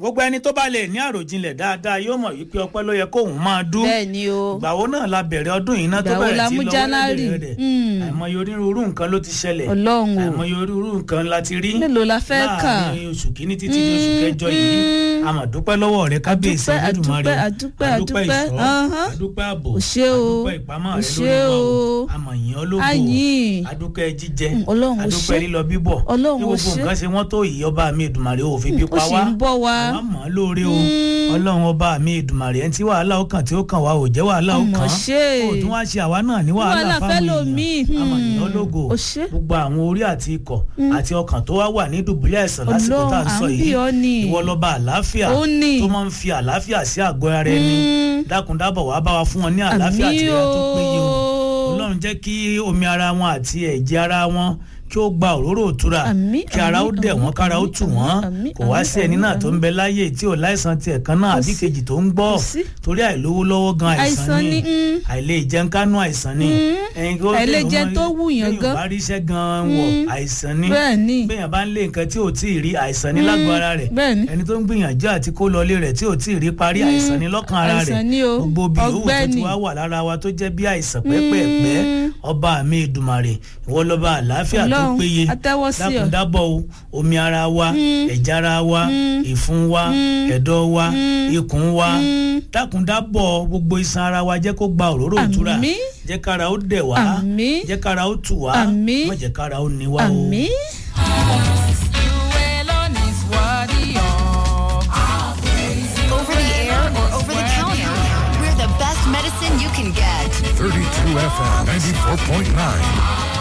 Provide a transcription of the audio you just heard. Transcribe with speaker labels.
Speaker 1: gbogbo ẹni tó bá lè ní àròjinlẹ̀ dáadáa yóò mọ̀ wípé ọpẹ́ ló yẹ kóun máa dún
Speaker 2: bẹ́ẹ̀ ni o
Speaker 1: ìgbà wo náà la bẹ̀rẹ̀ ọdún yìí náà tó
Speaker 2: Ìgbà wo la
Speaker 1: bẹ̀rẹ̀ sí
Speaker 2: mú
Speaker 1: lọ́wọ́
Speaker 2: January?
Speaker 1: rẹ̀
Speaker 2: Mm.
Speaker 1: àìmọye onírúurú nǹkan ló ti ṣẹlẹ̀
Speaker 2: ọlọ́run o
Speaker 1: àìmọye onírúurú nǹkan la ti rí
Speaker 2: mélòó la fẹ́ kà
Speaker 1: láàrin oṣù kìíní títí di oṣù kẹjọ yìí a máa dúpẹ́ lọ́wọ́ rẹ kábíyèsí
Speaker 2: Adúpẹ́,
Speaker 1: Olódùmarè
Speaker 2: adúpẹ́, adúpẹ́,
Speaker 1: adúpẹ́
Speaker 2: adúpẹ́.
Speaker 1: ìṣọ́
Speaker 2: Ahán.
Speaker 1: adúpẹ́ ààbò
Speaker 2: O ṣé o.
Speaker 1: adúpẹ́ ìpamọ́
Speaker 2: O
Speaker 1: rẹ
Speaker 2: ṣé
Speaker 1: lórí wa o
Speaker 2: o.
Speaker 1: àmọ̀ yìn ológo
Speaker 2: Àyìn.
Speaker 1: adúpẹ́ jíjẹ
Speaker 2: Mm, Ọlọ́run o
Speaker 1: adúpẹ́
Speaker 2: ṣé.
Speaker 1: lílọ bíbọ̀
Speaker 2: Ọlọ́run
Speaker 1: bí
Speaker 2: o
Speaker 1: gbogbo
Speaker 2: ṣé.
Speaker 1: nǹkan ṣe wọ́n tó yìí ọba mi Èdùmàrè ò fi bí
Speaker 2: ó
Speaker 1: pa
Speaker 2: sì
Speaker 1: wá
Speaker 2: ń bọ̀ wá
Speaker 1: àwa mọ̀ ọ́ lóore o ọlọ́run ọba mi Èdùmàrè ẹni tí wàhálà ó kàn tí ó kàn wá ò jẹ́ wàhálà ó
Speaker 2: Ọmọ
Speaker 1: kàn
Speaker 2: ṣé.
Speaker 1: ó tún wá ṣe àwa náà ní wàhálà
Speaker 2: wàhálà
Speaker 1: fáwọn
Speaker 2: fẹ́ lòmíì.
Speaker 1: èèyàn àmọ̀ yìn
Speaker 2: Hmm.
Speaker 1: ológo
Speaker 2: O ṣé.
Speaker 1: gbogbo àwọn orí àti ikọ̀ àti ọkàn tó wá wà ní dùbúlẹ̀ àìsàn lásìkò
Speaker 2: Ọlọ́run,
Speaker 1: tá à ń sọ
Speaker 2: à ń
Speaker 1: yìí
Speaker 2: bí ọ ni.
Speaker 1: ìwọ lọ́ba àlàáfíà
Speaker 2: Ó ní.
Speaker 1: tó máa ń fi àlàáfíà sí àgọ́ ara ẹni
Speaker 2: Mm.
Speaker 1: dákúndábọ̀ wàá bá wa fún wọn ní àlàáfíà
Speaker 2: Àmín
Speaker 1: àti ìlera tó
Speaker 2: o.
Speaker 1: péye o ọlọ́run jẹ́ kí omi ara wọn àti ẹ̀jẹ̀ ara wọn kí ó gba òróró òtura
Speaker 2: Àmín,
Speaker 1: kí ara ó
Speaker 2: àmín,
Speaker 1: dẹ̀ wọ́n
Speaker 2: àmín,
Speaker 1: kára ó
Speaker 2: àmín,
Speaker 1: tù wọ́n
Speaker 2: àmín,
Speaker 1: kò wá
Speaker 2: àmín,
Speaker 1: sí ẹni
Speaker 2: àmín,
Speaker 1: náà tó ń bẹ láyé tí ò láìsàn tiẹ̀ kan náà
Speaker 2: Kò
Speaker 1: àbí
Speaker 2: sí.
Speaker 1: kejì tó ń gbọ́
Speaker 2: Kò sí.
Speaker 1: torí àìlówó lọ́wọ́ gan àìsàn
Speaker 2: Àìsàn
Speaker 1: ni
Speaker 2: ni, mm.
Speaker 1: àìlè jẹun kánú àìsàn ni
Speaker 2: Mm.
Speaker 1: ẹ̀yin kó
Speaker 2: Àìlèjẹ
Speaker 1: téèyàn
Speaker 2: tó
Speaker 1: mọ-
Speaker 2: wùyàn
Speaker 1: téèyàn
Speaker 2: gan.
Speaker 1: bá ríṣẹ́ gan wọ̀
Speaker 2: Mm.
Speaker 1: àìsàn ni
Speaker 2: bẹ́ẹ̀ ni
Speaker 1: béèyàn bá ń lé nǹkan tí ò tí ì rí àìsàn ní lágbo ara rẹ̀
Speaker 2: bẹ́ẹ̀ ni
Speaker 1: ẹni tó ń gbìyànjú àti kó lọlé rẹ̀ tí ò tí ì rí parí àìsàn ní lọ́kàn ara rẹ̀
Speaker 2: àìsàn ni o.
Speaker 1: gbogbo bí owó tó ti
Speaker 2: Ọgbẹ́ni.
Speaker 1: wá wà lára wa tó jẹ́ bí àìsàn pẹ́pẹ́ẹ̀pẹ́ ọba mi Èdùmàrè ìwọ lọ́ba àlàáfíà tó
Speaker 2: Ọlọ́run,
Speaker 1: péye
Speaker 2: a tẹ́wọ́ sí ọ.
Speaker 1: dákúndábọ̀ o omi ara wa ẹ̀jẹ̀ ara wa ìfun wa ẹ̀dọ̀ wa ikùn wa dákúndábọ̀ gbogbo iṣan ara wa jẹ́ kó gba òróró ìtura
Speaker 2: Àmín.
Speaker 1: jẹ́ kára ó dẹ̀ wá
Speaker 2: Àmín.
Speaker 1: jẹ́ kára ó tù wá
Speaker 2: Àmín.
Speaker 1: má jẹ́ kára ó ní wá o.
Speaker 2: àmín.
Speaker 3: Over the air or over the counter, we're the best medicine you can get.
Speaker 4: 32 FM 94.9.